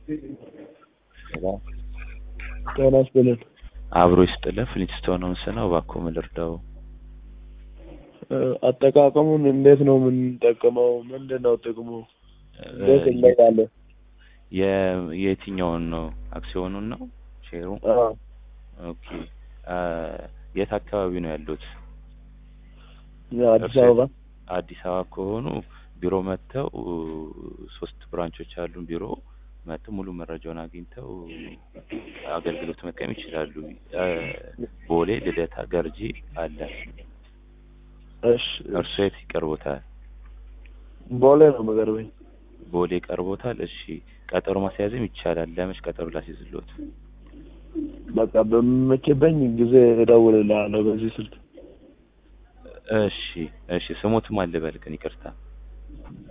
ጤና ይስጥልን። አብሮ ይስጥልን። ፍሊንስቶን ነው ምስነው። እባክዎ ምን ልርዳው? አጠቃቀሙን እንዴት ነው የምንጠቀመው? ምንድን ነው ጥቅሙ? እንዴት እንለያለን? የ- የየትኛውን ነው? አክሲዮኑን ነው? ሼሩ? አዎ፣ ኦኬ። የት አካባቢ ነው ያሉት? አዲስ አበባ። አዲስ አበባ ከሆኑ ቢሮ መጥተው ሶስት ብራንቾች አሉን ቢሮ መጥተው ሙሉ መረጃውን አግኝተው አገልግሎት መጠቀም ይችላሉ። ቦሌ፣ ልደታ፣ ገርጂ አለ። እሺ፣ እርሶ የት ይቀርቦታል? ቦሌ ነው የምቀርበኝ። ቦሌ ቀርቦታል። እሺ፣ ቀጠሮ ማስያዝም ይቻላል። ለመች ቀጠሮ ላስይዝሎት? በቃ በሚመችበኝ ጊዜ እደውልልሃለሁ በዚህ ስልክ። እሺ፣ እሺ። ስሞትም አልበል ግን ይቅርታ።